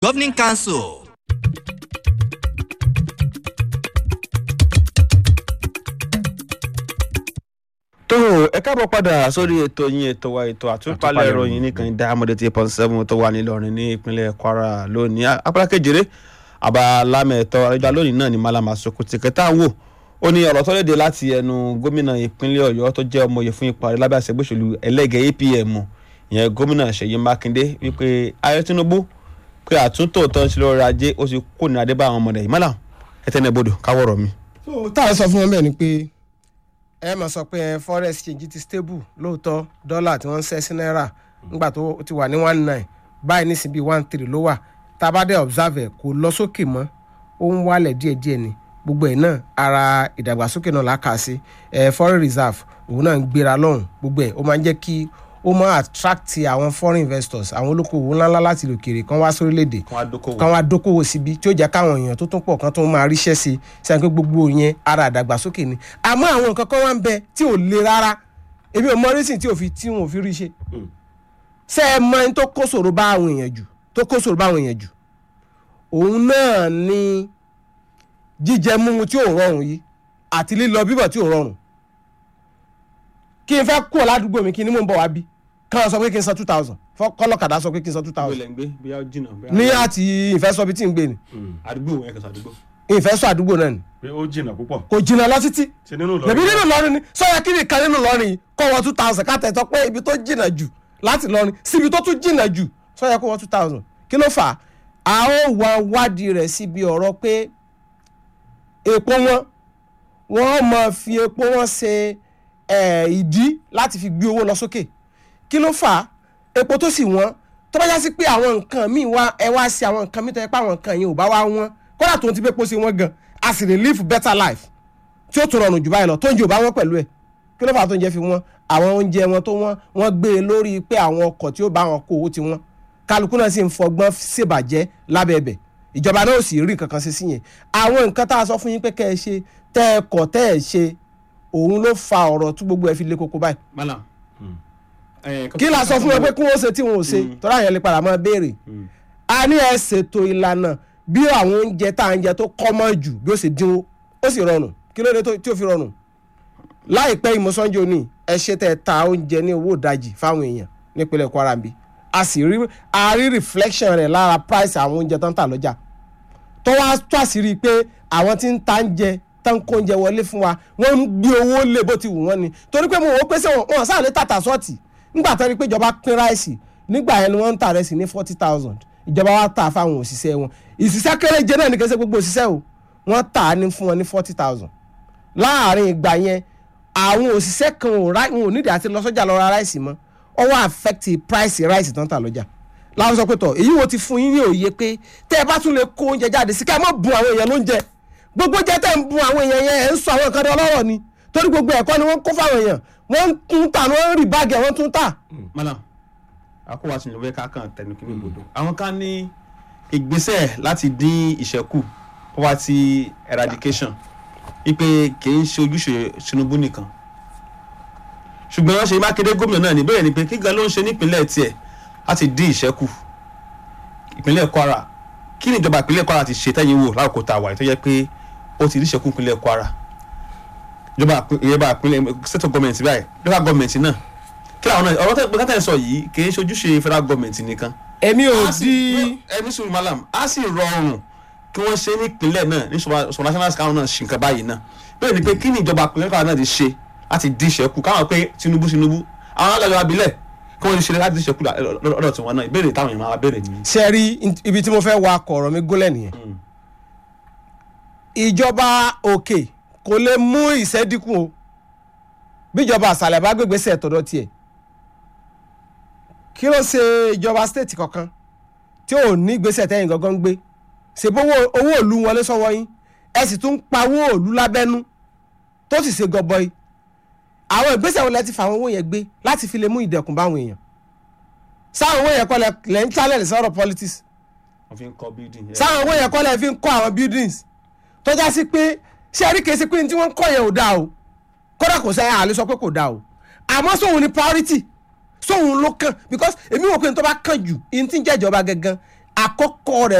Governing Council. tó ẹ káàbọ̀ padà sórí ètò yín ètò wa ètò àtúpalẹ̀ ìròyìn nìkan ìdá amọ̀dé tí pọ́n seven tó wà nílọrin ní ìpínlẹ̀ kwara lónìí apá kejìlé abalámẹ̀tọ́ àrẹ́jà lónìí náà ní malama sokoto kẹta ń wò ó ní ọ̀rọ̀ tó léde láti ẹnu gómìnà ìpínlẹ̀ ọ̀yọ́ tó jẹ́ ọmọye fún ipò ààrẹ lábẹ́ àṣẹgbèsòlù ẹlẹ́gẹ̀ apm ìyẹn gómìnà ṣèyí mákindé wípé ayé tinubu pé àtúntò tó ń ṣe lórí ajé ó ti kó ní adébá àwọn ọmọdé yìí mọ́là ẹtẹ́nẹ́bodò káwọ́rọ̀ mi. so táwọn sọ fún wọn bẹ́ẹ̀ ni pé ẹ máa sọ pé forex exchange ti stable lóòótọ́ dọ́là tí wọ́n ń ṣẹ́ sí náírà nígbà tó ti wà ní one nine báyìí nísìnyí bíi one three ló wà tá a bá dé observe ẹ̀ kò lọ sókè mọ́ ó ń wálẹ̀ díẹ̀díẹ̀ ni gbogbo ẹ̀ náà ara ìdàgbàsókè náà la kà sí ẹ̀ foreign reserve òun náà ń gbéra lọ́hùn gbogbo ẹ̀ ó máa ń jẹ́ kí ó máa attract àwọn foreign investors àwọn olókoòwò ńláńlá láti lòkèrè kan wá sórílẹ̀-èdè wọn á dókòwò. kan wá dókòwò síbi tí ó jẹ́ káwọn èèyàn tó tún pọ̀ kan tó máa ríṣẹ́ sí i sẹ́yìn pé gbogbo yẹn ara àdàgbàsókè ni àmọ́ àwọn nǹkan kan wá ń bẹ tí ò le rárá èmi ò mọ rísìn tí ò fi tí wọn ò fi rí ṣe ṣé ẹ mọ ẹni tó kó ṣòro bá àwọn èèyàn jù tó kó ṣòro bá àwọn èèyàn jù òun náà ni jíjẹ mímu tí ò rọrùn yìí àti lílọ bíbọ̀ tí ò rọrùn kí n fẹ́ kúrò ládùúgbò mi kí ni mò ń bọ̀ wá bí kán sọ pé kí n san two thousand kọ́lọ́kadà sọ pé kí n san two ìgbé thousand lẹ́ ń gbé bí a jìnnà. bí a- ní àti ìfẹ́sọ̀bí tí ń gbé ni àdúgbò wọn ẹ̀ka àdúgbò. ìfẹ́sọ̀ àdúgbò náà ni pé ó jìnnà púpọ̀ kò jìnnà lọ títí ṣe nínú bẹ̀bí nínú Ìlọrin ni sọ́yà kí ni kan nínú Ìlọrin yìí kọ́ wọ́n two thousand ká tẹ̀tọ́ pé ibi tó jìnnà jù láti Ìlọrin síbi tó tún jìnnà jù sọ́yà kó wọ́n two thousand kí ló fà á a ó wá wádìí rẹ̀ síbi ọ̀rọ̀ pé epo wọn wọ́n máa fi epo wọn ṣe eh, ìdí láti fi gbé owó lọ sókè kí ló fà á epo tó sì wọ́n tó bá já sí pé àwọn nǹkan míì wá ẹ wá sí àwọn nǹkan míì tó yẹ pé àwọn nǹkan yẹn ò bá wá wọ́n kódà tó ń ti pé epo sí wọ́n gan a sì lè live better life tí ó tún rọrùn jù báyìí lọ tó ń jẹ ò bá wọ́n pẹ̀lú ẹ̀ kí ló fà á tó ń jẹ fi wọ́n àwọn oúnjẹ wọn tó wọ́n wọ́n gbé e lórí pé àwọn ọkọ̀ tí ó bá wọn kó owó ti wọ́n kálukú náà sì ń fọgbọ́n ṣèbàjẹ́ lábẹ́ ẹ̀bẹ̀ ìjọba náà ò sì rí kankan ṣe sí yẹn àwọn nǹkan tá a sọ fún yín pé kẹ́ ẹ ṣe tẹ́ ẹ kọ̀ tẹ́ ẹ ṣe òun ló fa ọ̀rọ̀ tí gbogbo ẹ fi lé koko báyìí malam. kí la sọ fún wọn pé kí wọn ó ṣe tí wọn ò ṣe tọ́lá yẹn lè padà máa béèrè a ní ẹ ṣètò ìlànà bí àwọn oúnjẹ tá à ń jẹ tó kọ́mọ́ jù bí ó ṣe dínwó ó sì rọrùn kí ló dé tó- tí ó fi rọrùn láìpẹ́ ìmọ̀sánjò ní ẹ ṣe tẹ́ ẹ ta oúnjẹ ní owó ìdajì fáwọn èèyàn nípínlẹ̀ Kwara bí a sì rí a rí reflection rẹ̀ lára price àwọn oúnjẹ tó ń tà lọ́jà tó wá tó àṣírí pé àwọn tí ń ta ń jẹ tó ń kó oúnjẹ wọlé fún wa wọ́n ń gbé owó lé bó ti wù wọ́n ni torí pé mo wò ó pé sẹ́wọ̀n wọn sáà lè tàtà sọ́ọ̀tì nígbà tó rí pé ìjọba pín ráìsì nígbà yẹn ni wọ́n ń tà rẹ̀ sí ní forty thousand ìjọba wa tà fáwọn òṣìṣẹ́ wọn ìṣiṣẹ́ kéréje náà ní kẹsẹ́ gbogbo òṣìṣẹ́ o wọ́n tà á ní fún wọn ní forty thousand láàárín ìgbà yẹn àwọn òṣìṣẹ́ kan ò rá wọn ò nídìí àti lọ sọ́jà lọ ra ráìsì mọ́ ó wá affect price ráìsì tó ń tà lọ́jà láwọn sọ pé tọ èyí wo ti fún yín ní òye pé tẹ́ ẹ bá tún lè kó oúnjẹ jáde sí ká ẹ má bùn àwọn èèyàn lóúnjẹ gbogbo jẹ tẹ́ ń bùn àwọn èèyàn yẹn ẹ̀ ń sọ àwọn nǹkan dán lọ́rọ̀ ni torí gbogbo ẹ̀kọ́ ni wọ́n ń kó fáwọn èèyàn wọ́n ń tún tà wọ́n ń rí báàgì ẹ̀ wọ́n tún tà. malam akọwà sí ìlú ká kàn tẹnu kí ní gbòdo. àwọn kan ní ìgbésẹ̀ láti dín ìṣẹ́kù poverty eradication wípé kì í ṣe ojúṣe Tinubu nìkan ṣùgbọ́n ṣe Mákindé gómìnà náà ní bẹ́ẹ̀ ni pé kígan ló ń ṣe nípínlẹ̀ tiẹ̀ láti dín ìṣẹ́kù ìpínlẹ̀ Kwara kí ni ìjọba ìpínlẹ̀ Kwara ti ṣe tẹ́yìn wò lákòókò tá a wà yìí tó jẹ́ pé ó ti rí ìṣẹ́kù ìpínlẹ̀ Kwara ìjọba ìjọba ìpínlẹ̀ state of government báyìí local government náà kí làwọn náà ọ̀rọ̀ tẹ́ tẹ́ sọ yìí kì í ṣe ojúṣe federal government nìkan èmi ò a sì di ẹni sùn malam a sì rọrùn kí wọ́n ṣe nípínlẹ̀ náà ní sọ̀rọ̀ national scale náà ṣì nǹkan báyìí náà bẹ́ẹ̀ ni pé kí ni ìjọba ìpínlẹ̀ Kwara náà ti ṣe láti dín ìṣẹ́kù káwọn pé Tinubu Tinubu àwọn alájọ abilẹ̀ kí wọ́n ti ṣe láti dín ìṣẹ́kù lọ́dọ̀ tiwọn náà ìbéèrè táwọn èèyàn máa béèrè nìyí. ṣe rí ibi tí mo fẹ́ wa ọkọ̀ ọ̀rọ̀ mi gólẹ̀ nìyẹn ìjọba òkè kò lè mú ìṣẹ́ dínkù o bíjọba àṣàlẹ̀ bá gbégbèsè tọ̀dọ̀ tiẹ̀ kí ló ṣe ìjọba stéètì kankan tí ò ní ìgbésẹ̀ tẹ́yìn gangan ń gbé ṣèbówó owó òlu wọlé sọ́wọ́ yín ẹ sì tún pa owó òlu lábẹ́nú tó sì ṣe gọbọi àwọn ìgbésẹ̀ wo lẹ ti fa àwọn owó yẹn gbé láti fi lè mú ìdẹ̀kùn báwọn èèyàn sáwọn owó yẹn kọ́ lẹ lẹ́ ń challenge sọ̀rọ̀ politics wọ́n fi ń kọ́ building. sáwọn owó yẹn kọ́ lẹ fi ń kọ́ àwọn buildings tó já sí pé ṣé ẹ̀rí kèsì pé ní tí wọ́n ń kọ́ yẹn ò dáa o kódà kò sẹ́yìn àlè sọ pé kò dáa o àmọ́ sóhun ni priority sóhun ló kàn because èmi wò pé ní tó bá kàn jù ní tí ń jẹ́ ìjọba gangan àkọ́kọ́ rẹ̀